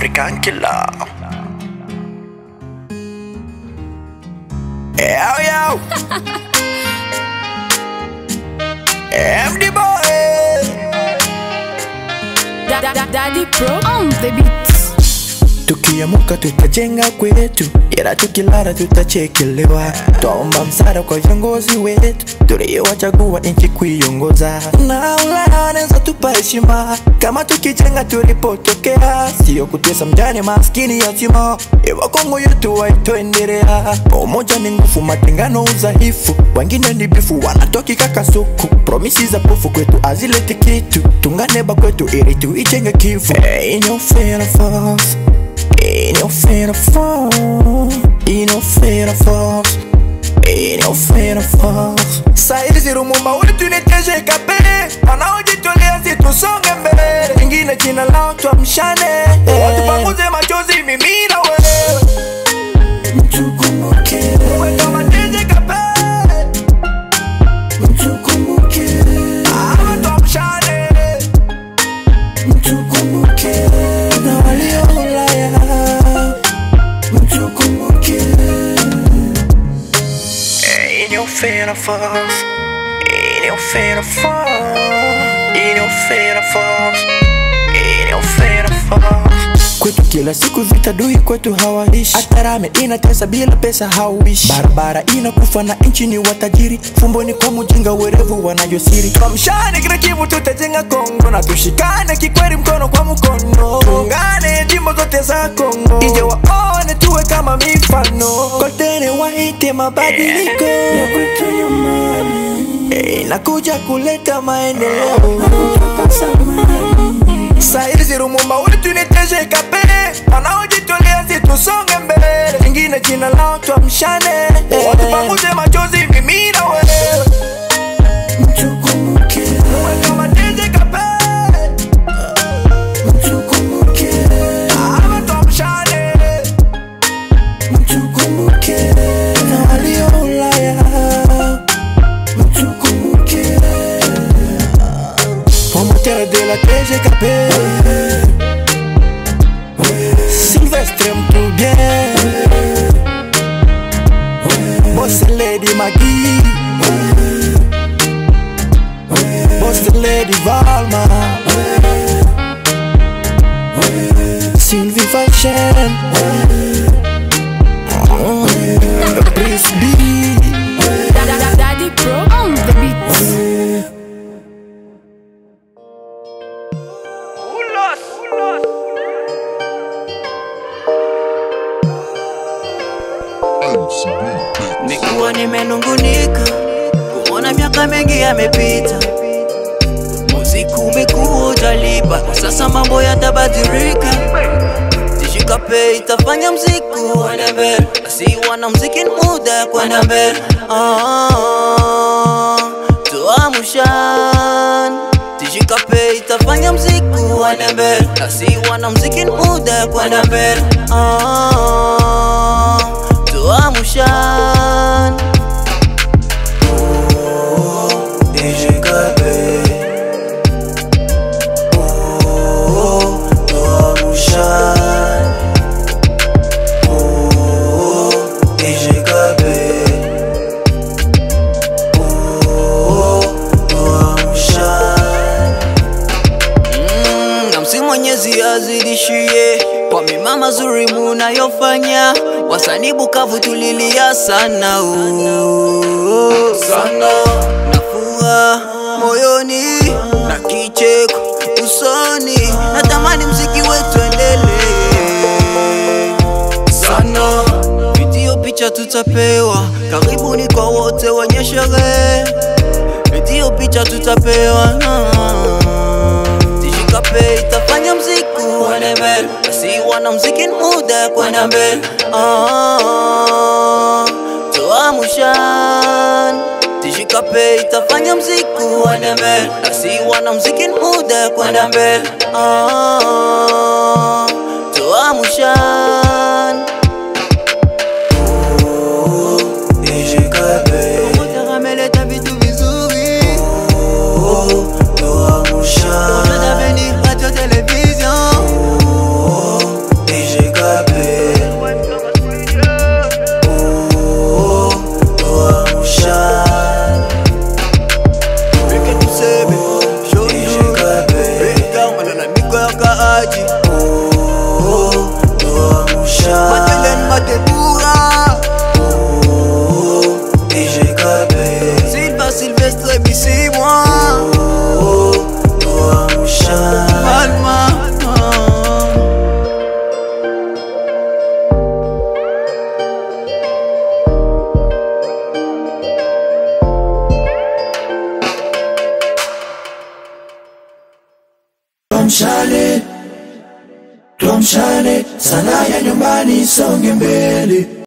African killer. Yo, yo. MD boy. Da, da, da, Daddy Pro on the beat. Tukiamuka tutajenga kwetu, ila tukilala tutachekelewa. Twaomba msaada kwa viongozi wetu tuliowachagua nchi kuiongoza, na Ulaya wanaweza tupa heshima kama tukijenga tulipotokea, sio kutesa mjane maskini yatima. Ewa Kongo yetu waitoendelea, umoja ni nguvu, matengano udhaifu, wengine ni bifu wanatokika kasuku. Promisi za pofu kwetu azileti kitu, tungane ba kwetu ili tuijenge Kivu. Hey, no fear of us. Ain't no fear of fall. Ain't no fear of us. Ain't no fear of us. Saidi zirumumba wetu niteje kape wanaojitolea situsonge mbele, ingine jina lao tuamshane, watu panguze machozi, mimi na wewe mtukumbuke, uwe kama teje kape mtukumbuke, ama tuamshane mtukumbuke na walio Ulaya mtukumbuke. Ain't no fear of us. Ain't no fear of us. Ain't no fear of us. Ain't no fear of us. Kwetu kila siku vita dui kwetu hawaishi, hata rame inatesa bila pesa hauishi, barabara inakufa na nchi ni watajiri, fumboni kwa mujinga werevu wanayosiri. Tuamshane kila Kivu, tutajenga Kongo na tushikane kikweli, mkono kwa mkono, tuungane jimbo zote za Kongo, ije waone tuwe kama mifano, kotene waite mabadiliko ya kwetu nyumbani, Eh, nakuja kuleta maendeleo Saidi zirumumba wetu niteje kape wanaojitolea situsonge mbele, ingine jina lao tuamshane, watu panguze machozi, mimi na wewe mtukumbuke, uwe kama teje kape mtukumbuke, ama tuamshane mtukumbuke, na walio Ulaya mtukumbuke Promoteur de la TGKP Sylvestre Mtoubien Boss Lady Maggie Boss Lady Valma Sylvie Fashion Prince B Da, da, da, Daddy Pro on the beat. Nikuwa nimenungunika kuona miaka mengi yamepita, muziki umekuwa utalipa, kwa sasa mambo yatabadilika. Tishikape itafanya mziki uende mbele, basi wana mziki ni muda ya kwenda mbele. Ah, tuamshan Tishikape itafanya mziki uende mbele, basi wana mziki ni muda ya kwenda mbele. Ah, tuamshan Tishikape Oh, tuamshan Oh, Tishikape Oh, tuamshan Mm, na msi Mwenyezi azidishie kwa mema mazuri munayofanya, wasanii Bukavu tulilia sana oh, sana na furaha moyoni na kicheko usoni, natamani mziki wetu endelee sana. Video picha tutapewa, karibuni kwa wote wenye sherehe video picha tutapewa Tishikape itafanya mziki uende mbele, basi wana mziki ni muda ya kwenda mbele. Ah, tuamshan Tishikape itafanya mziki uende mbele, basi wana mziki ni muda ya kwenda mbele. Ah, tuamshan Oh, Tishikape Promoteur ameleta vitu vizuri tuamshan Radio Television tuamshane tuamshane sana ya nyumbani songe mbele